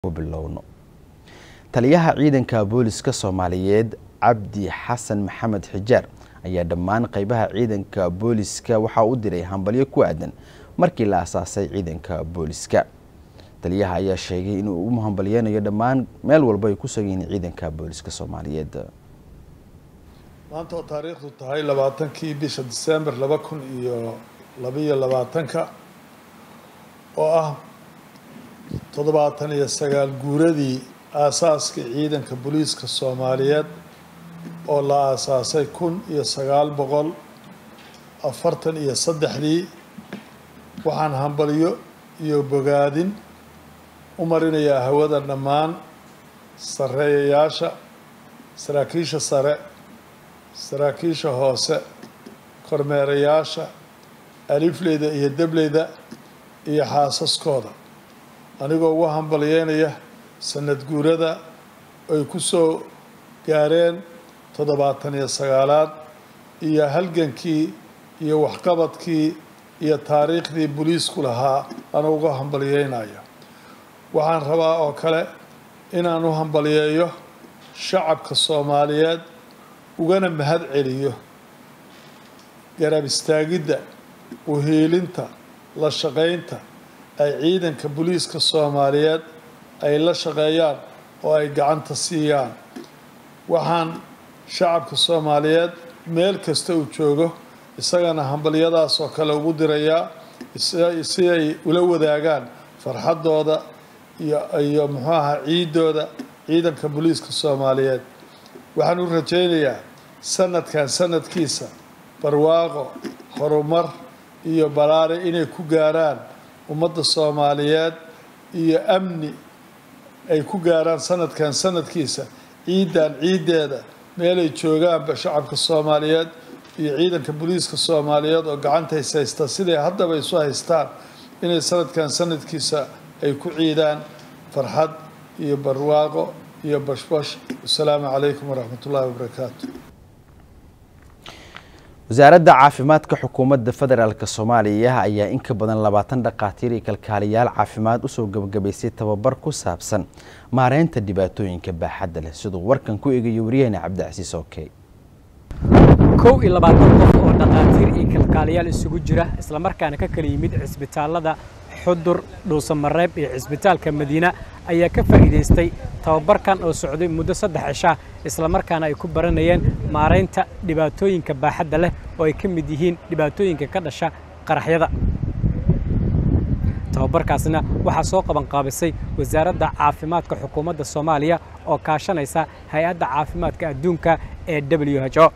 bilowno taliyaha ciidanka booliska soomaaliyeed cabdi xasan maxamed xijaar ayaa dhammaan qeybaha ciidanka booliska waxaa u diray hambalyo ku aadan markii la asaasay ciidanka booliska taliyaha ayaa sheegay inuu u hambalyeynayo dhammaan meel walba ay ku sugan ciidanka booliska soomaaliyeed maanta oo taariikhdu tahay labaatankii bisha disembar laba kun iyo labaiyo labaatanka oo ah toddobaatan iyo sagaal guuradii aasaaska ciidanka booliiska soomaaliyeed oo la aasaasay kun iyo sagaal boqol afartan iyo saddexdii waxaan hambalyo iyo bogaadin u marinayaa hawada dhammaan sarreeyayaasha saraakiisha sare saraakiisha hoose kormeerayaasha alifleyda iyo debleyda iyo xaasaskooda anigoo ugu hambalyeynaya sanad guurada ay ku soo gaareen toddobaatan iyo sagaalaad iyo halgankii iyo waxqabadkii iyo taariikhdii boliisku lahaa ana uga hambalyeynaya waxaan rabaa oo kale inaan u hambalyeeyo shacabka soomaaliyeed ugana mahad celiyo garab istaagidda uhiilinta la shaqaynta ay ciidanka booliiska soomaaliyeed ay la shaqeeyaan oo ay gacanta siiyaan waxaan shacabka soomaaliyeed meel kasta uu joogo isagana hambalyadaas oo kale ugu dirayaa si ay ula wadaagaan farxaddooda iyo iyo muxuu ahaa ciidooda ciidanka booliiska soomaaliyeed waxaan u rajaynayaa sanadkan sanadkiisa barwaaqo horumar iyo balaare inay ku gaaraan ummadda soomaaliyeed iyo amni ay ku gaaraan sanadkan sanadkiisa ciidan ciiddeeda meelay joogaanba shacabka soomaaliyeed iyo ciidanka booliiska soomaaliyeed oo gacanta is haysta siday haddaba isu haystaan inay sanadkan sanadkiisa ay ku ciidaan farxad iyo barwaaqo iyo bashbash wasalaamu calaykum waraxmat ullaahi wabarakaatu wasaaradda caafimaadka xukuumadda federaalk soomaaliya ayaa in ka badan labaatan dhakhaatiir iyo kalkaaliyaal caafimaad usoo gabagabaysay tababar ku saabsan maareynta dhibaatooyinka baaxadda leh siduu warkan ku eegayo waryaheena cabdicasiis okey kow iyo labaatan qof oo dhakhaatiir iyo kalkaaliyaal isugu jira islamarkaana ka kala yimid cisbitaalada xudur dhuusamareeb iyo cisbitaalka madiina ayaa ka faa'iidaystay tababarkan oo socday muddo saddex cishaa islamarkaana ay ku baranayeen maaraynta dhibaatooyinka baaxadda leh oo ay ka mid yihiin dhibaatooyinka ka dhasha qaraxyada tababarkaasna waxaa soo qabanqaabisay wasaaradda caafimaadka xukuumadda soomaaliya oo kaashanaysa hay-adda caafimaadka adduunka ee w h o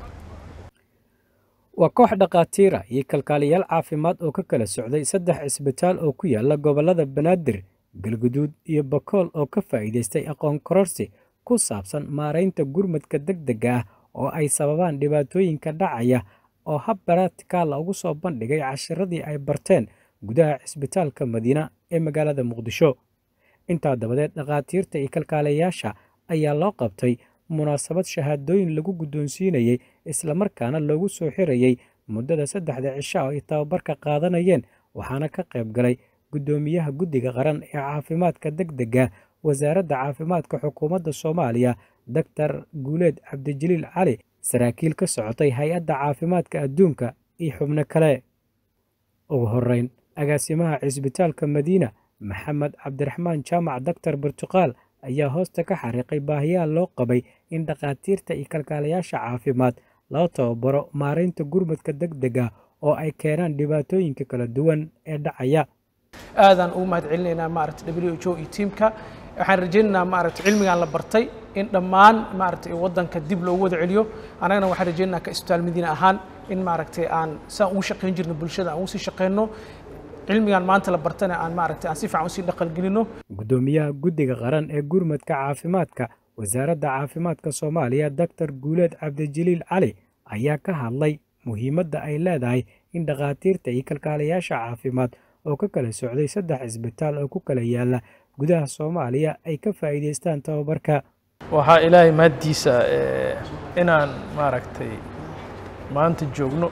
waa koox dhakhaatiira iyo kalkaaliyaal caafimaad oo ka kala socday saddex cisbitaal oo ku yaala gobollada banaadir galguduud iyo bakool oo ka faa'iidaystay aqoon kororsi ku saabsan maaraynta gurmadka deg dega ah oo ay sababaan dhibaatooyinka dhacaya oo hab baraatikaala ugu soo bandhigay cashiradii ay barteen gudaha cisbitaalka madiina ee magaalada muqdisho intaa dabadeed dhakhaatiirta iyo kalkaaliyayaasha ayaa loo qabtay munaasabad shahaadooyin lagu guddoonsiinayey islamarkaana loogu soo xirayey muddada saddexda cisha oo ay tababarka qaadanayeen waxaana ka qayb galay guddoomiyaha guddiga qaran ee caafimaadka deg dega wasaaradda caafimaadka xukuumadda soomaaliya doctor guuleed cabdijaliil cali saraakiil ka socotay hay-adda caafimaadka adduunka iyo xubno kale ugu horeyn agaasimaha cisbitaalka madiina maxamed cabdiraxmaan jaamac doctor burtuqaal ayaa hoosta ka xariiqay baahiyaha loo qabay in dhakhaatiirta iyo kalkaalayaasha caafimaad loo tababaro maaraynta gurmadka deg dega oo ay keenaan dhibaatooyinka kala duwan ee dhacaya aadaan ugu mahad celinaynaa maaragta w h o iyo tiimka waxaan rajaynaynaa maaragta cilmigan la bartay in dhammaan maaragtay waddanka dib loogu wada celiyo annagana waxaan rajaynaynaa ka isbitaal madiina ahaan in maaragtay aan saan ugu shaqayn jirno bulshada aan ugu sii shaqayno cilmigan maanta la bartana aan maaragtay aan si fiican usii dhaqangelino guddoomiyaha guddiga qaran ee gurmadka caafimaadka wasaaradda caafimaadka soomaaliya doctor guuleed cabdijaliil cali ayaa ka hadlay muhiimadda ay leedahay in dhakhaatiirta iyo kalkaalayaasha caafimaad oo ka kala socday saddex cisbitaal oo ku kala yaala gudaha soomaaliya ay ka faa'iidaystaan tababarka waxaa ilaahay mahaddiisa inaan maaragtay maanta joogno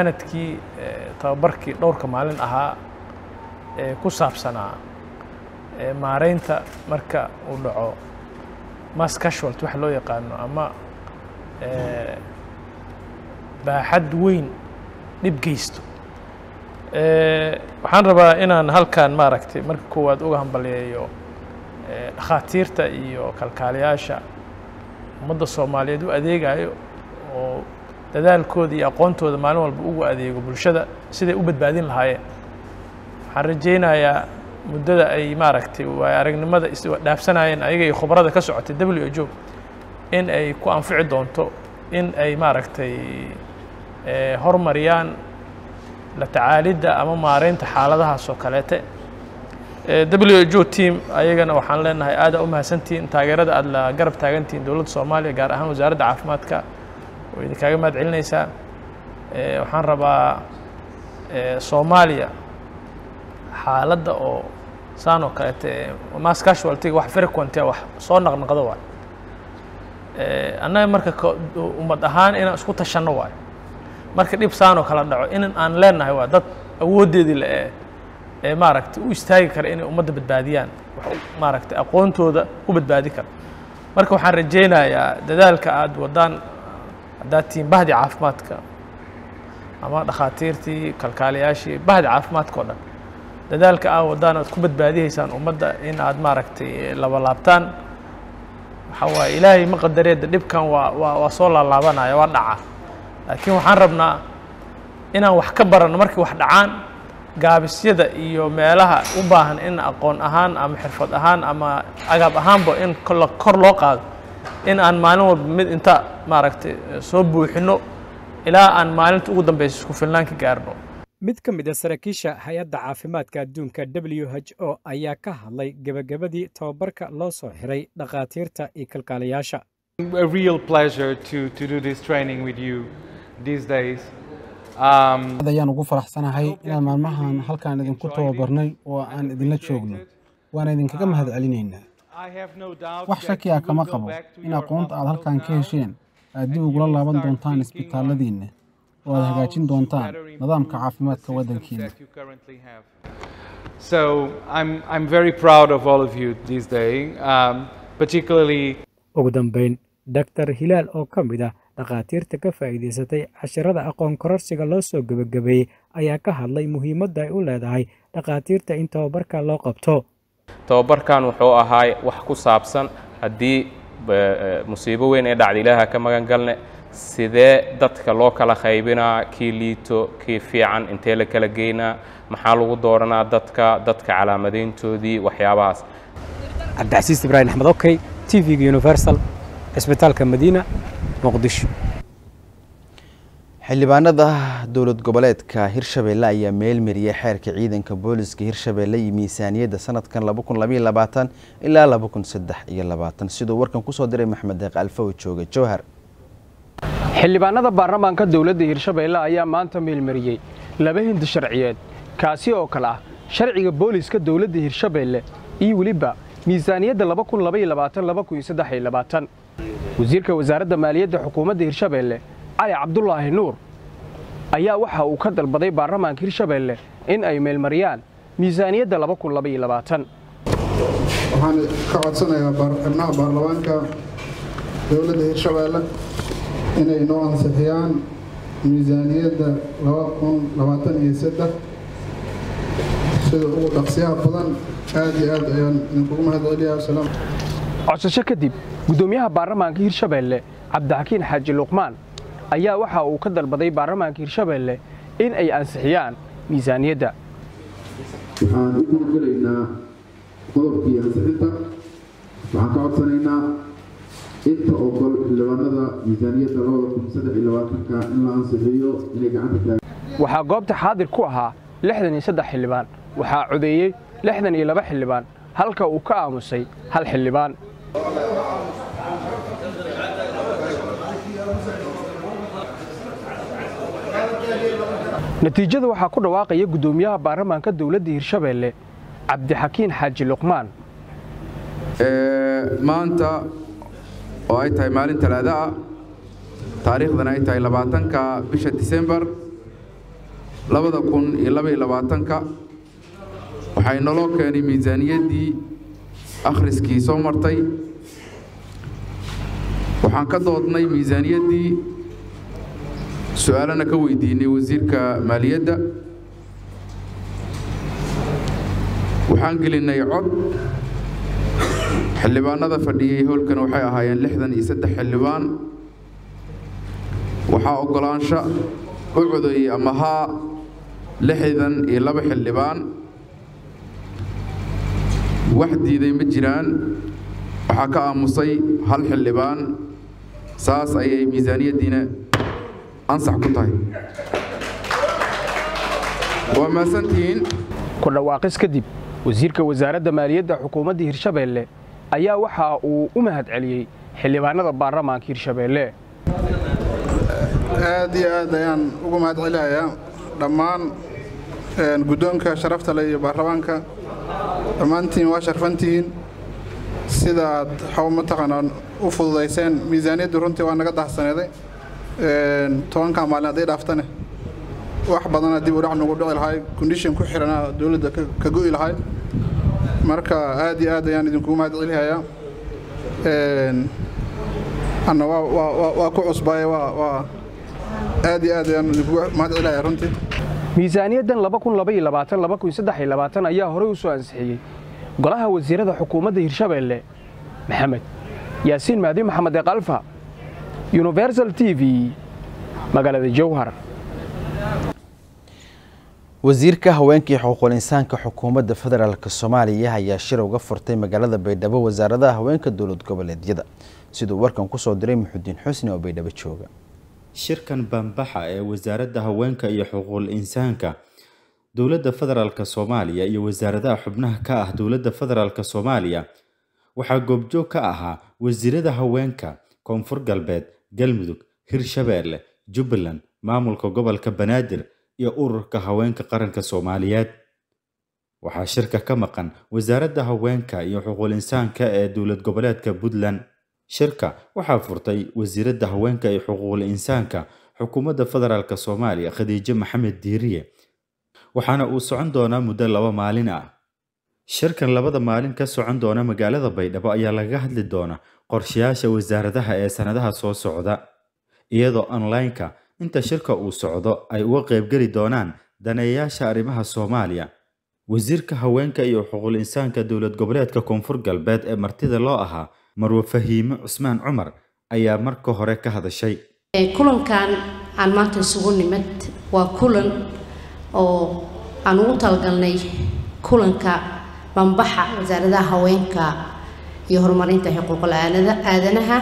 gunaanadkii tababarkii dhowrka maalin ahaa ee ku saabsanaa maareynta marka uu dhaco mass casualty waxa loo yaqaano ama baaxad weyn dhib geysto waxaan rabaa inaan halkan maaragtay marka koowaad uga hambaliyeeyo dhakhaatiirta iyo kalkaaliyaasha ummadda soomaaliyeed u adeegayo oo dadaalkooda iyo aqoontooda maalin walba ugu adeego bulshada siday u badbaadin lahaayeen waxaan rajaynayaa muddada ay maaragtay waay aragnimada isdhaafsanayeen ayaga iyo khubarada ka socotay w h o in ay ku anfici doonto in ay maaragtay hormariyaan la tacaalidda ama maareynta xaaladahaas oo kaleete w h o team ayagana waxaan leenahay aada u mahadsantihiin taageerada aada la garab taagantihiin dowladda soomaaliya gaar ahaan wasaaradda caafimaadka oo idinkaaga mahad celinaysaa waxaan rabaa soomaaliya xaaladda oo saan oo kaleete mass casualtyga wax frequenty wax soo naqnaqdo waay annaga marka ummad ahaan inaan isku tashanno waayo marka dhib saan oo kala dhaco in aan leenahay waa dad awooddeedii le ee maaragtay u istaagi kara inay ummadda badbaadiyaan wax maaragtay aqoontooda ku badbaadi kara marka waxaan rajaynayaa dadaalka aada wadaan haddaad tihiin bahdi caafimaadka ama dhakhaatiirtii kalkaaliyaashii bahdi caafimaadka o dhan dadaalka aa wadaan aad ku badbaadihaysaan ummadda in aad maaragtay labalaabtaan waxaa waaye ilaahay ma qadareeda dhibkan waa waa waa soo laalaabanaya waa dhaca laakiin waxaan rabnaa inaan wax ka baranno markii wax dhacaan gaabisyada iyo meelaha u baahan in aqoon ahaan ama xirfad ahaan ama agaab ahaanba in kor loo qaado in aan maalin walba mid inta maaragtay soo buuxinno ilaa aan maalinta ugu dambeysa isku filnaan ka gaarno mid ka mid a saraakiisha hay-adda caafimaadka adduunka w h o ayaa ka hadlay gebagabadii tababarka loo soo xiray dhakhaatiirta iyo kalkaaliyaasha a real pleasure to, to do this training with you these days. Um, ayaan ugu faraxsanahay inaan maalmahan halkaan idinku tababarnay oo aan idinla joogno waana idinkaga mahad celinaynaa wax shaki ah kama qabo in aqoonta aad halkaan ka hesheen aad dib ugula laaban doontaan isbitaalladiinna oo aad hagaajin doontaan nidaamka caafimaadka waddankiina So I'm, I'm very proud of all of you this day, um, particularly ugu dambayn doctor hilaal oo ka mid ah dhakhaatiirta ka faa'iidaysatay cashirada aqoon kororsiga loo soo gebagabeeyey ayaa ka hadlay muhiimadda ay u leedahay dhakhaatiirta in tababarka loo qabto tababarkan wuxuu ahaa wax ku saabsan haddii musiibo weyn ee dhacda ilaaha ka magan galne sidee dadka loo kala qaybinaa kii liito kii fiican intee la kala geynaa maxaa lagu dooranaa dadka dadka calaamadayntoodii waxyaabahaas cabdicasiis ibraahim axmed okey t v-ga universal cisbitaalka madiina muqdisho xildhibaanada dowlad goboleedka hirshabeelle ayaa meelmariyay xeerka ciidanka booliska hirshabeelle iyo miisaaniyadda sanadkan ilaa siduu warkan kusoo diray maxmed deeq alfaw jooga jowhar xildhibaanada baarlamaanka dowladda hirshabeelle ayaa maanta meelmariyey laba hindi sharciyeed kaasi oo kale ah sharciga booliska dowladda hirshabeelle iyo weliba miisaaniyadda wasiirka wasaaradda maaliyadda xukuumadda hirshabeelle cali cabdulaahi nuur ayaa waxa uu ka dalbaday baarlamaanka hirshabeelle in ay meelmariyaan miisaaniyadda waxaan ka codsanayaa xubnaha baarlamaanka dowladda hirshabeelle inay noo ansixiyaan miisaaniyadda sida ugu dhaqsiyaha badan aad iyo aad ayaan idinkugu mahadceliyaa salaam codsasho kadib guddoomiyaha baarlamaanka hirshabeelle cabdixakiin xaaji luqmaan ayaa waxa uu ka dalbaday baarlamaanka hirshabeelle in ay ansixiyaan miisaaniyadda waxaan u gudgelaynaa qodobkii ansixinta waxaan ka codsanaynaa inta ogol xildhibaanada miisaaniyadda ka in la ansixiyo inay gacanta waxaa goobta xaadir ku ahaa lixdan iyo saddex xildhibaan waxaa codeeyey lixdan iyo laba xildhibaan halka uu ka aamusay hal xildhibaan natiijada waxaa ku dhawaaqaya guddoomiyaha baarlamaanka dowladda hirshabeelle cabdixakiin xaaji luqmaan maanta oo ay tahay maalin talaada ah taariikhdana ay tahay labaatanka bisha disembar labada kun iyo labaiyo labaatanka waxay naloo keenay miisaaniyaddii akhriskii soo martay waxaan ka doodnay miisaaniyaddii su-aalana ka weydiinay wasiirka maaliyadda waxaan gelinay cod xildhibaanada fadhiyey howlkan waxay ahaayeen lixdan iyo saddex xildhibaan waxaa oggolaansho u codeeyey ama haa lixdan iyo laba xildhibaan wax diiday ma jiraan waxaa ka aamusay hal xildhibaan saas ayay miisaaniyaddiina ansax ku tahay waa mahadsantihiin ku dhawaaqis kadib wasiirka wasaaradda maaliyadda xukuumadda hirshabeelle ayaa waxa uu u mahad celiyey xildhibaanada baarlamaanka hirshabeelle aad iyo aad ayaan ugu mahad celinayaa dhammaan guddoonka sharafta leh iyo baarlamaanka dhammaantiin waa sharfantihiin sida aad xaw mataqaanaa u fududayseen miisaaniyaddu runtii waa naga dahsaneeday tobankaa maalin hadday dhaaftane wax badana dib u dhac nagu dhici lahay kondishin ku xiranaa dowladda ka go'i lahay marka aad iyo aad ayaan idinkugu mahad celinayaa anna waa ku cusbaaye waa aad iyo aad ayaan idinkugu mahad celinayaa runtii miisaaniyaddan ayaa horey u soo ansixiyey golaha wasiirada xukuumadda hirshabeelle maxamed yaasiin mahdi maxamed eekalfa universal t v magaalada jowhar wasiirka haweenkii xuquuqul insaanka xukuumadda federaalk soomaaliya ayaa shir uga furtay magaalada baydhabo wasaaradaha haweenka dowlad goboleedyada siduu warkan kusoo diray muxudiin xusni oo baydhabo jooga shirkan bambaxa ee wasaaradda haweenka iyo xuquuqul insaanka dowladda federaalk soomaaliya iyo wasaaradaha xubnaha ka ah dowladda federaalk soomaaliya waxaa goobjoog ka ahaa wasiirada haweenka koonfur galbeed galmudug hirshabeelle jubbaland maamulka gobolka banaadir iyo ururka haweenka qaranka soomaaliyeed waxaa shirka ka maqan wasaaradda haweenka iyo xuquuqul insaanka ee dowlad goboleedka puntland shirka waxaa furtay wasiiradda haweenka iyo xuquuqul insaanka xukuumadda federaalk soomaaliya khadiijo maxamed diiriye waxaana uu socon doonaa muddo laba maalin ah shirkan labada maalin ka socon doona magaalada baydhabo ayaa lagaga hadli doona qorshayaasha wasaaradaha ee sannadaha soo socda iyadoo online-ka inta shirka uu socdo ay uga qaybgeli doonaan daneeyayaasha arrimaha soomaaliya wasiirka haweenka iyo xuquuqul insaanka dowlad goboleedka koonfur galbeed ee martida loo ahaa marwe fahiime cusmaan cumar ayaa marka hore ka hadashay kulankan aan maanta isugu nimid waa kulan oo aan ugu talagalnay kulanka bambaxa wasaaradaha haweenka iyo horumarinta xuquuqul aadanaha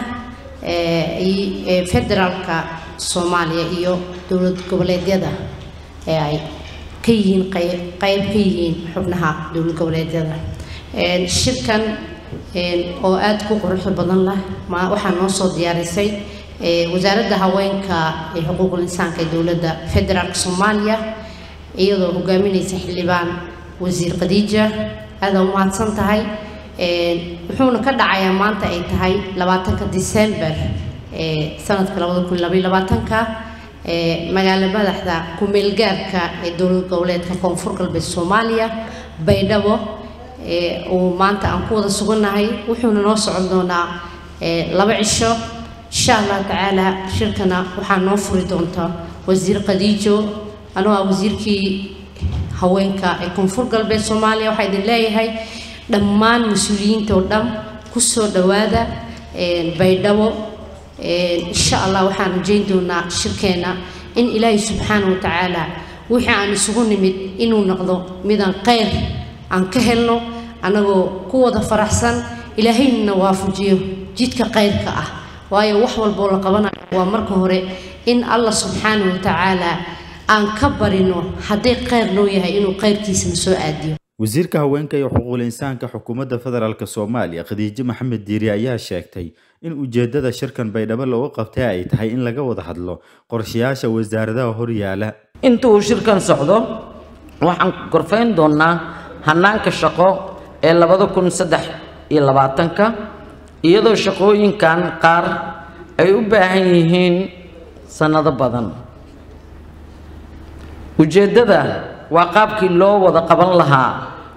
ee federaalka soomaaliya iyo dowlad goboleedyada ee ay ka yihiin qayb ka yihiin xubnaha dowlad goboleedyada shirkan oo aada ku quruxda badan lah waxaa noo soo diyaarisay wasaaradda haweenka ee xuquuqul insaanka ee dowladda federaalka soomaaliya iyadoo hogaaminaysa xildhibaan wasiir khadiija aada u mahadsan tahay wuxuuna ka dhacayaa maanta ay tahay labaatanka disember sanadka labada kun labaiyo labaatanka magaalo madaxda ku-meelgaarka ee dowlad goboleedka koonfur galbeed soomaaliya baydhabo uu maanta aan ku wada sugannahay wuxuuna noo socon doonaa laba cisho insha allah tacaala shirkana waxaa noo furi doonta wasiir khadiijo anoo ah wasiirkii haweenka ee koonfur galbeed soomaaliya waxaa idin leeyahay dhammaan mas-uuliyiinta oo dhan kusoo dhowaada baydhabo insha allah waxaan rajayn doonaa shirkeena in ilaahay subxaana wa tacaala wixii aan isugu nimid inuu noqdo midaan kheyr aan ka helno annagoo ku wada faraxsan ilaahayna waafajiyo jidka khayrka ah waayo wax walboo la qabanayo waa marka hore in allah subxaana wa tacaala aan ka barino hadday kheyr noo yahay inuu khayrkiisana soo aadiyo wasiirka haweenka iyo xuquuqul insaanka xukuumadda federaalk soomaaliya khadiijo maxamed diiri ayaa sheegtay in ujeedada shirkan baydhabo looga qabtay ay tahay in laga wada hadlo qorshayaasha wasaaradaha horyaala inta uu shirkan socdo waxaan gorfayn doonaa hanaanka shaqo ee labada kun saddex iyo labaatanka iyadoo shaqooyinkan qaar ay u baahan yihiin sannado badan ujeeddada waa qaabkii loo wada qaban lahaa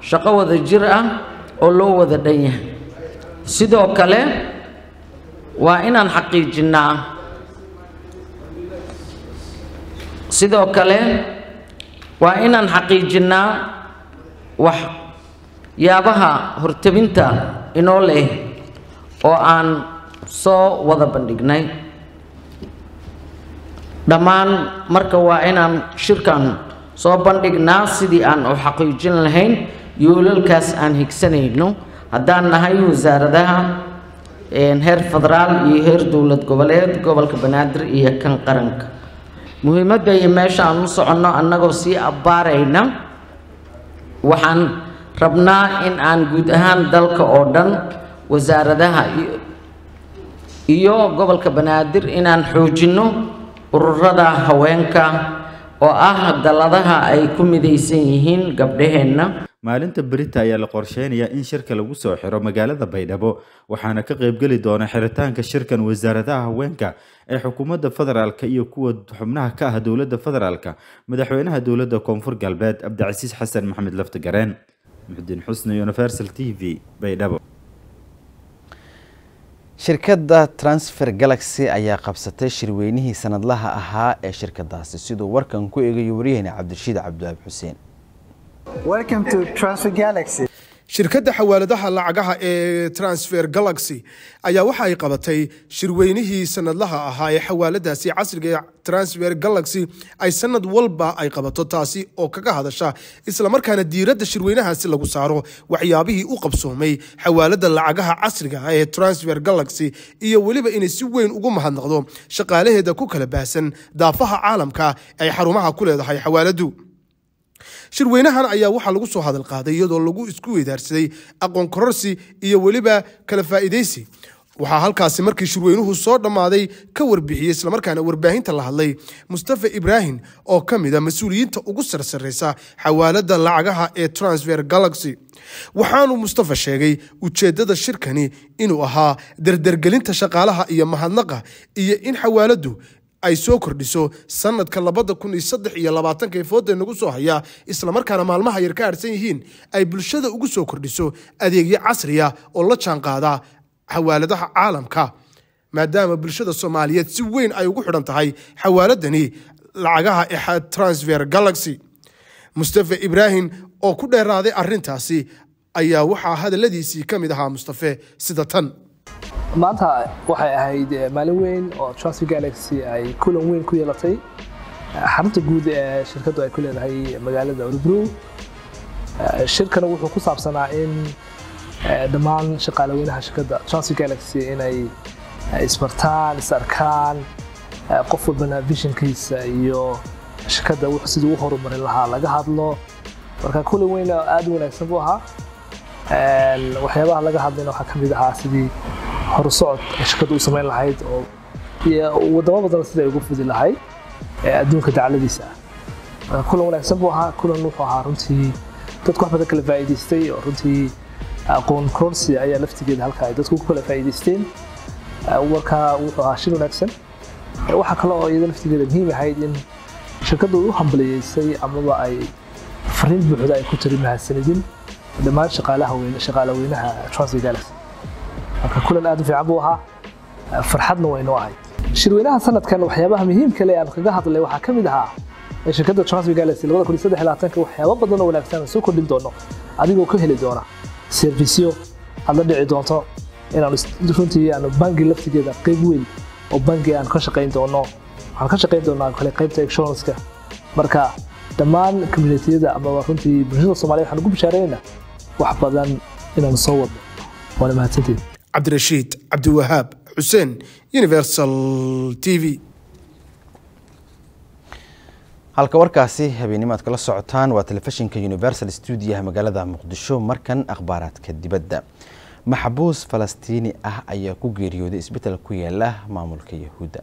shaqo wada jir ah oo loo wada dhan yahay sidoo kale waa inaan xaqiijinnaa sidoo kale waa inaan xaqiijinnaa wax yaabaha hortebinta inoo leh oo aan soo wada bandhignay dhammaan marka waa inaan shirkan soo bandhignaa sidii aan u xaqiijin lahayn yoolalkaas aan higsanayno haddaan nahay wasaaradaha heer federaal iyo heer dowlad goboleed gobolka banaadir iyo kan qaranka muhiimadda iyo meesha aan u soconno annagoo sii abbaarayna waxaan rabnaa in aan guud ahaan dalka oo dhan wasaaradaha iyo gobolka banaadir inaan xoojinno ururada haweenka oo ah dalladaha ay ku midaysan yihiin gabdhaheenna maalinta berita ayaa la qorsheynayaa in shirka lagu soo xiro magaalada baydhabo waxaana ka qaybgeli doona xiritaanka shirkan wasaaradaha haweenka ee xukuumadda federaalka iyo kuwa xubnaha ka ah dowladda federaalka madaxweynaha dowladda koonfur galbeed cabdicasiis xasan maxamed laftigareen muxudiin xusni universal t v baydhabo shirkadda transfer galaxy ayaa qabsatay shirweynihii sanadlaha ahaa ee shirkadaasi siduu warkan ku eegayo waryaheena cabdirashiid cabdiwaab xuseen shirkadda xawaaladaha lacagaha ee transfer galaxy ayaa waxa ay qabatay shirweynihii sanadlaha ahaa ee xawaaladaasi casriga ee transfer galaxy ay sanad walba ay qabato taasi oo kaga hadasha islamarkaana diiradda shirweynahaasi lagu saaro waxyaabihii u qabsoomay xawaalada lacagaha casriga ah ee transfer galaxy iyo weliba inay si weyn ugu mahadnaqdo shaqaalaheeda ku kala baahsan daafaha caalamka ay xarumaha ku leedahay xawaaladu shirweynahan ayaa waxaa lagu soo hadal qaaday iyadoo lagu isku weydaarsaday aqoon kororsi iyo weliba kala faa'iidaysi waxaa halkaasi markii shirweynuhu soo dhammaaday ka warbixiyey islamarkaana warbaahinta la hadlay mustafa ibraahim oo ka mid a mas-uuliyiinta ugu sarsareysa xawaalada lacagaha ee transfer galaxy waxaanu mustafa sheegay ujeeddada shirkani inuu ahaa dardargelinta shaqaalaha iyo mahadnaqa iyo in xawaaladu ay soo kordhiso sanadka labada kun iyo saddex iyo labaatanka ee fooda nagu soo haya islamarkaana maalmaha yar ka harsan yihiin ay bulshada ugu soo kordhiso adeegyo casriya oo la jaanqaada xawaaladaha caalamka maadaama bulshada soomaaliyeed si weyn ay ugu xidhan tahay xawaaladani lacagaha ee transfer galaxy mustafa ibraahim oo ku dheeraaday arintaasi ayaa waxaa hadaladiisii ka mid ahaa mustafe sida tan maanta waxay ahayd maalin weyn oo transfer galaxy ay kulan weyn ku yeelatay xarunta guud ee shirkaddu ay ku leedahay magaalada orobro shirkana wuxuu ku saabsanaa in dhammaan shaqaalaweynaha shirkadda transfer galaxy inay isbartaan is arkaan qof walbana visionkiisa iyo shirkadda wuxuu sidii u horumarin lahaa laga hadlo marka kulan weyn aad u wanaagsan buu ahaa waxyaabaha laga hadlayna waxaa ka mid ahaa sidii horusocod ay shirkaddu u samayn lahayd oo wadamo badan sida ay ugu fudi lahayd adduunka dacladiisa ah kulan wanaagsan buu ahaa kulan wuxuu ahaa runtii dadku wax badan kala faa'iidaystay oo runtii aqoon korsi ayaa laftigeeda halka ay dadku ku kala faa'iidaysteen warka wuxuu ahaa shir wanaagsan waxaa kale oo iyada laftigeeda muhiim ahayd in shirkaddu u hambaliyeysay amaba ay fariin buuxda ay ku tiri mahadsanidin dhammaan shaqaalaweynaha transfer galaxy marka kulan aad u fiican buu ahaa farxadna waynoo ahayd shirweynaha sanadkan waxyaabaha muhiimka le aan kaga hadlay waxaa ka mid ahaa ee shirkadda transfer galaxy labada kun iyo saddex labaatanka waxyaabo badan oo wanaagsan aan soo kordhin doono adigoo ka heli doona servisyo aad la dhici doonto inaan runtii aanu bangi laftigeeda qayb weyn oo bangi aan ka shaqayn doono waxaan ka shaqayn doonaa kale qaybta insuranska marka dhammaan communitiyada amaba runtii bulshada soomaaliya waxaan ugu bishaaraynaynaa wax badan inaanu soo wadno waana mahadsanteed cabdirashiid cabdiwahaab xuseen universal t v halka warkaasi habeenimaad kala socotaan waa telefishinka universal stuudiyaha magaalada muqdisho markan akhbaaraadka dibadda maxbuus falastiini ah ayaa ku geeriyooday isbetel ku yaala maamulka yahuudda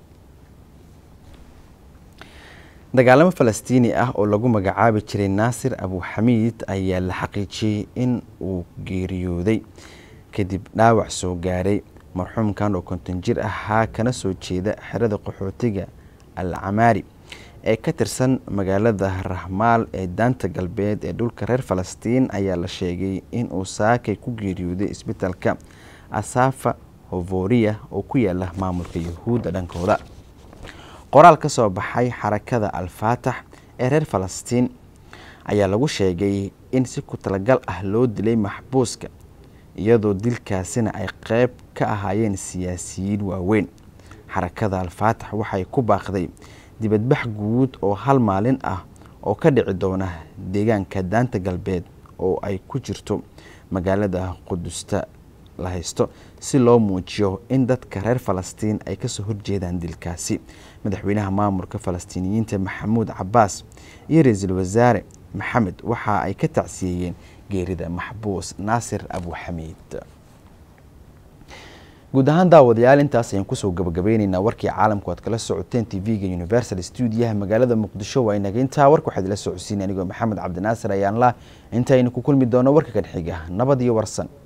dagaalamo falastiini ah oo lagu magacaabi jiray naasir abuxamiid ayaa la xaqiijiyey in uu geeriyooday kadib dhaawac soo gaaray marxuumkan oo konton jir ahaa kana soo jeeda xerada qaxootiga al camaari ee ka tirsan magaalada rahmaal ee daanta galbeed ee dhulka reer falastiin ayaa la sheegay in uu saakay ku geeriyooday isbitaalka asafa hovoria oo ku yaala maamulka yahuudda dhankooda qoraal ka soo baxay xarakada al-faatax ee reer falastiin ayaa lagu sheegay in si ku talagal ah loo dilay maxbuuska iyadoo dilkaasina ay qeyb ka ahaayeen siyaasiyiin waaweyn xarakada al-faatax waxay ku baaqday dibadbax guud oo hal maalin ah oo ka dhici doona deegaanka daanta galbeed oo ay ku jirto magaalada qudusta la haysto si loo muujiyo in dadka reer falastiin ay kasoo horjeedaan dilkaasi madaxweynaha maamulka falastiiniyiinta maxamuud cabaas iyo ra-iisul wasaare maxamed waxa ay ka tacsiyeeyeen geerida maxbuus naasir abuxamiid guud ahaan daawadayaal intaas ayaan kusoo gabagabeyneynaa warkii caalamku aad kala socoteen tv-ga universal stuudiyaha magaalada muqdisho waa inaga intaa warka waxaad ila socodsiin anigoo maxamed cabdinaasir ayaan lah intaaynu ku kulmi doono warka kan xiga nabad iyo warsan